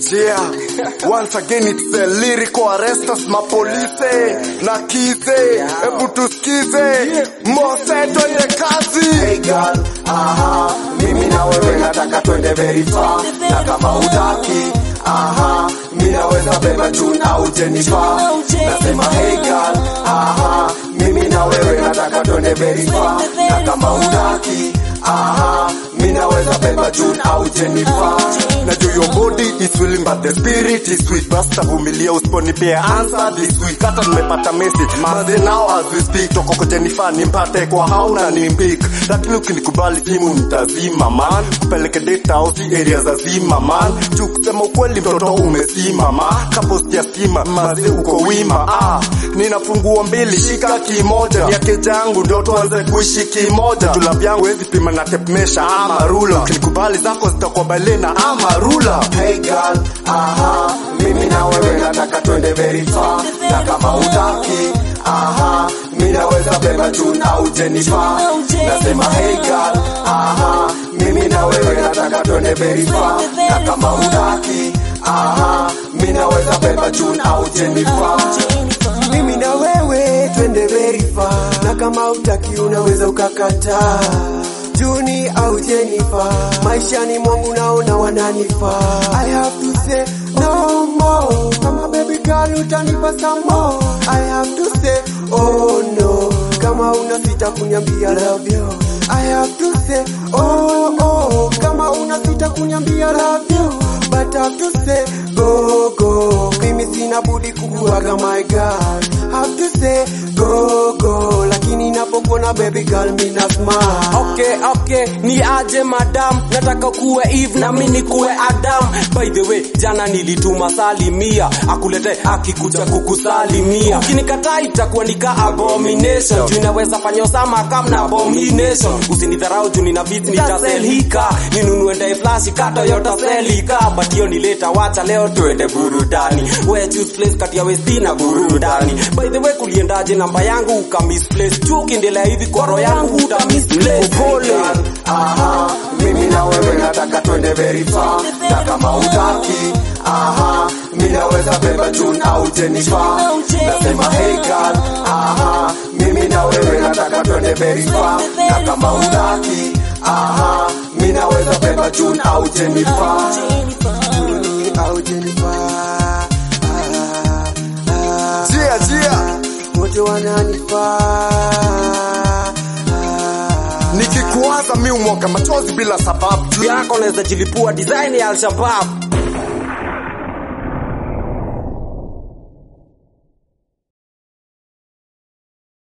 Yeah, once again it's the lyrical arrestos mapolice na kize, hebu tusikize Mose, twende kazi. Hey girl, aha, mimi na wewe nataka twende very far, na kama utaki, aha, mimi naweza beba juu na ujenifa. Nasema hey girl, aha, mimi na wewe nataka twende very far, na kama utaki, aha, mimi naweza beba juu na ujenifa. Najua your body is willing but the spirit is weak. Basta vumilia usiponipea answer this week. Hata nimepata message maze now as we speak. Toko kwa Jennifer nimpate kwa hauna ni mbik. Lakini ukinikubali simu nitazima man. Kupeleke data au si area za zima man. Juu kusema ukweli mtoto umesima ma. Kaposti ya stima maze uko wima ah. Nina funguo mbili shika kimoja. Yake jangu ndio tuanze kuishi kimoja. Jula vyangu wezi pima na tape measure ama rula. Ukinikubali zako zitakuwa balena ama rula. Hey girl, aha, mimi na wewe nataka twende very far, na kama utaki, aha, mimi naweza beba juu na ujenifa. Nasema hey girl, aha, mimi na wewe nataka twende very far, na kama utaki, aha, mimi naweza beba juu na ujenifa. Mimi na wewe twende very far, na kama utaki unaweza ukakataa Juni au Jennifer, maishani mwangu naona wananifaa. I have to say no more, kama baby girl utanipa some more. I have to say oh no, kama una sita kuniambia love you. I have to say oh oh, kama una sita kuniambia love you. But I have to say go go, mimi sina budi kukuaga my girl. Have to say go go, lakini napokuona baby girl mina smile. Okay, okay, ni aje madam, nataka kuwe Eve na mimi kuwe Adam. By the way, jana nilituma salimia, akulete akikuja kukusalimia. Ukinikataa itakuwa nika abomination, juu inaweza fanya Osama kama na abomination. Usinidharau juu nina beat nitaselika, ninunue ndai flash kata yota selika, but hiyo ni later, wacha leo tuende burudani. We choose place kati ya West na burudani. By the way, kuliendaje namba yangu uka misplace, juu ukiendelea hivi kwa roho yangu uta misplace. Pole. Aha, mimi na wewe nataka twende very far, na kama utaki, aha, mimi naweza beba juu na ujenifa. Nasema hey girl, aha, mimi na wewe nataka twende very far, na kama utaki, aha, mimi naweza beba juu na ujenifa. Juu au Jennifer, ah, ah, Jia, jia. wote wananifaa. Ah, Nikikuwaza mi umwaga machozi bila sababu. Juu yako naweza jilipua design ya Al-Shabaab.